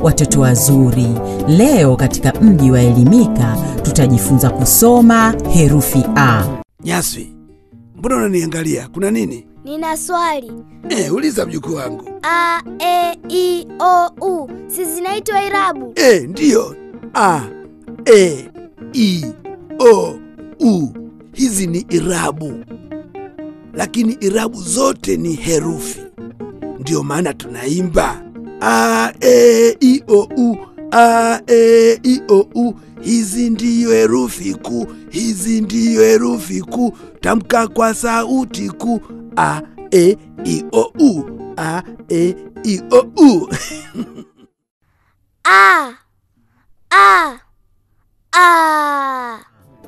watoto wazuri. Leo katika mji wa Elimika tutajifunza kusoma herufi A. Nyaswi, mbona unaniangalia? Kuna nini? Nina swali. Eh, uliza mjukuu wangu. A, E, I, O, U. Si zinaitwa irabu? Eh, ndiyo. A, E, I, O, U. Hizi ni irabu, lakini irabu zote ni herufi. Ndiyo maana tunaimba A, E, I, O, U. A, E, I, O, U. Hizi ndiyo herufi kuu, hizi ndiyo herufi kuu. Tamka kwa sauti kuu. A, E, I, O, U. A, E, I, O, U. A, A, A.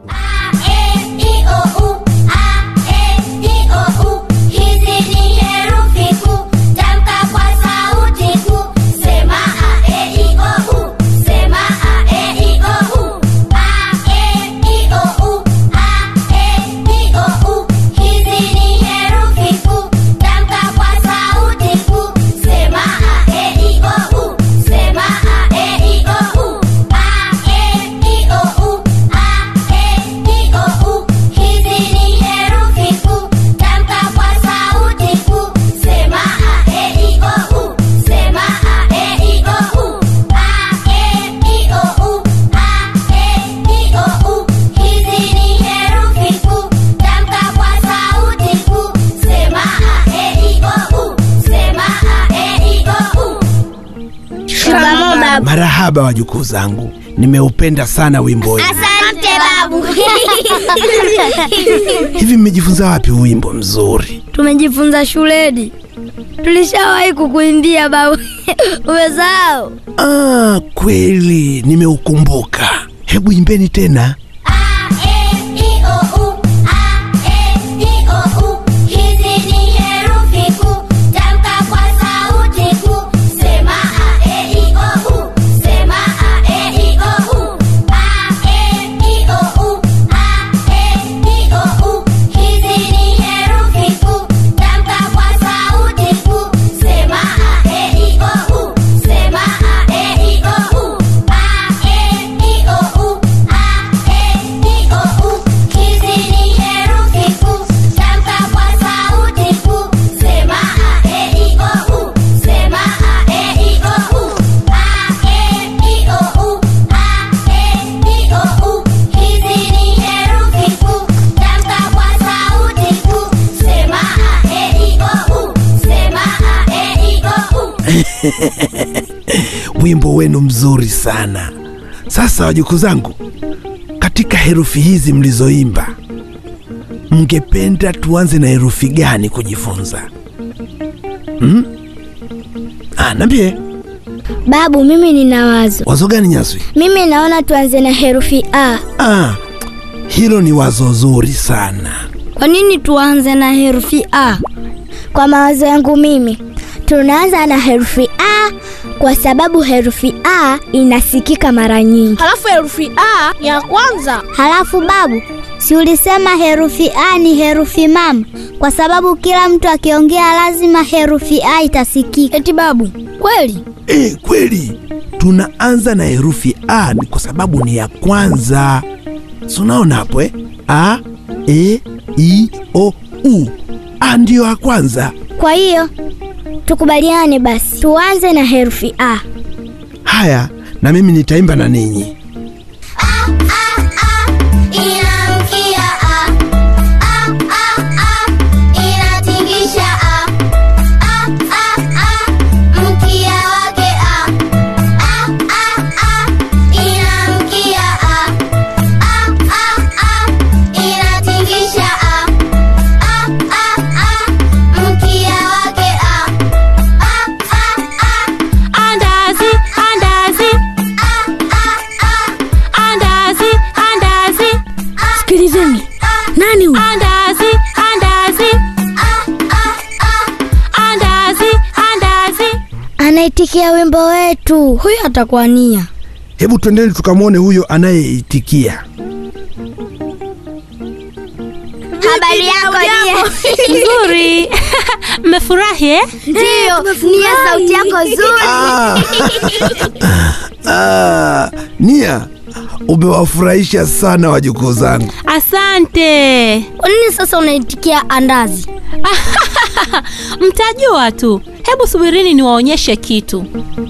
Marahaba wajukuu zangu, nimeupenda sana wimbo huu. Asante babu. Hivi mmejifunza wapi huu wimbo mzuri? Tumejifunza shuleni, tulishawahi kukuimbia babu. Umesahau? Ah, kweli nimeukumbuka. Hebu imbeni tena. Wimbo wenu mzuri sana. Sasa wajukuu zangu, katika herufi hizi mlizoimba, mngependa tuanze na herufi gani kujifunza? Hmm? Ah, nambie Babu, mimi nina wazo. wazo gani Nyaswi? Mimi naona tuanze na herufi A. Ah, hilo ni wazo zuri sana. Kwa nini tuanze na herufi A? Kwa mawazo yangu mimi, tunaanza na herufi A kwa sababu herufi A inasikika mara nyingi. Halafu herufi A ya kwanza. Halafu babu, si ulisema herufi A ni herufi mama? Kwa sababu kila mtu akiongea lazima herufi A itasikika. Eti babu, kweli? Eh, kweli tunaanza na herufi A ni kwa sababu ni ya kwanza. Si unaona hapo eh? A, E, I, O, U. A ndiyo ya kwanza. Kwa hiyo tukubaliane basi, tuanze na herufi A. Haya, na mimi nitaimba na ninyi. Inamkia a a a a inatingisha a a a a mkia wake a a a a inamkia a a a a inatingisha a a a a mkia wake a a a a Andazi, andazi, a a a andazi, andazi, Sikilizeni, nani huyu? andazi, andazi, andazi, andazi. Anaitikia wimbo wetu. Huyu atakuwa Nia. Hebu twendeni tukamwone huyo anayeitikia. Habari yako Nia? Nzuri. Mmefurahi eh? Ndio, Nia, sauti yako nzuri. Ah. ah, Nia, umewafurahisha sana wajukuu zangu. Asante. Kwa nini sasa unaitikia andazi? Mtajua tu. Hebu subirini niwaonyeshe kitu.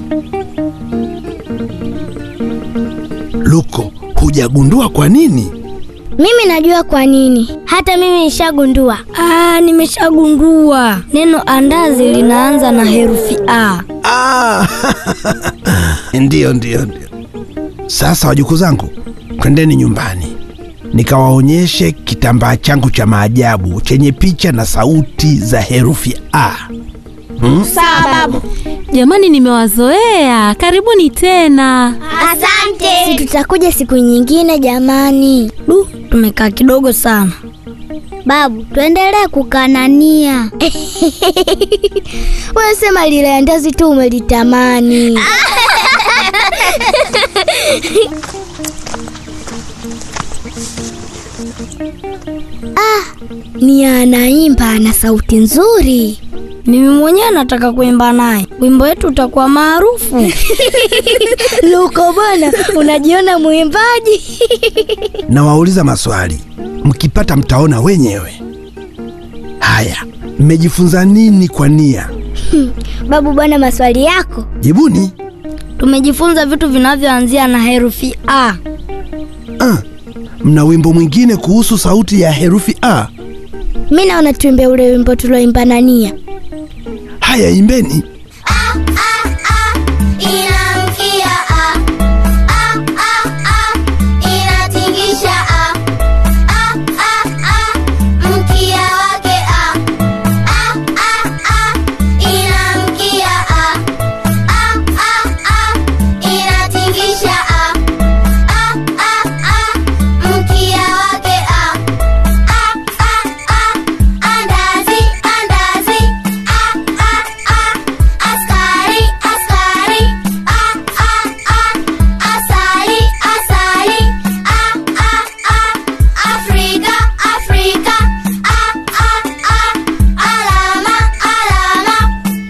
Luko, hujagundua kwa nini? Mimi najua kwa nini. Hata mimi nishagundua. Ah, nimeshagundua. Neno andazi linaanza na herufi A. Ah. ndiyo, ndiyo, ndiyo. Sasa wajukuu zangu, twendeni nyumbani nikawaonyeshe kitambaa changu cha maajabu chenye picha na sauti za herufi A. Sawa babu. Jamani, nimewazoea. Karibuni tena. Asante. Si tutakuja siku nyingine jamani. Du, tumekaa kidogo sana. Babu, tuendelee kukanania. Wewe sema lile andazi tu umelitamani. ah, ni anaimba ana sauti nzuri. Mimi mwenyewe nataka kuimba naye. Wimbo wetu utakuwa maarufu. Luko bwana, unajiona mwimbaji? Nawauliza maswali, mkipata mtaona wenyewe. Haya, mmejifunza nini kwa Nia? Babu bwana, maswali yako. Jibuni. Tumejifunza vitu vinavyoanzia na herufi A. Ah, mna wimbo mwingine kuhusu sauti ya herufi A? Mi naona tuimbe ule wimbo tulioimba na Nia. Haya, imbeni. Inamkia a a a a inatingisha a a a a mkia wake a a a a inamkia a a a a inatingisha a a a a mkia wake a a a a andazi andazi a a a askari askari a a a asali asali a a a Afrika Afrika a a a alama alama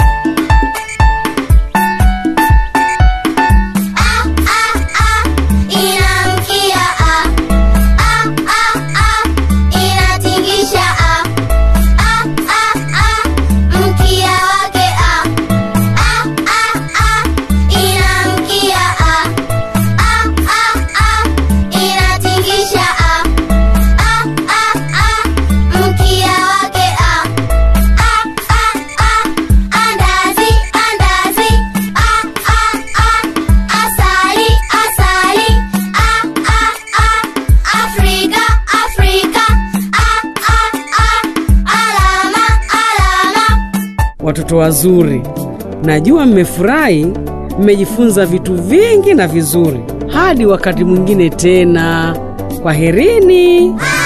a a a inamkia a a a a inatingisha a a a a mkia wake a a a a inamkia a a a a inatingisha a a a a mkia wake a a a a andazi andazi a a a asali asali a a a Afrika Afrika a a a alama alama Watoto wazuri, najua mmefurahi, mmejifunza vitu vingi na vizuri. Hadi wakati mwingine tena, kwaherini.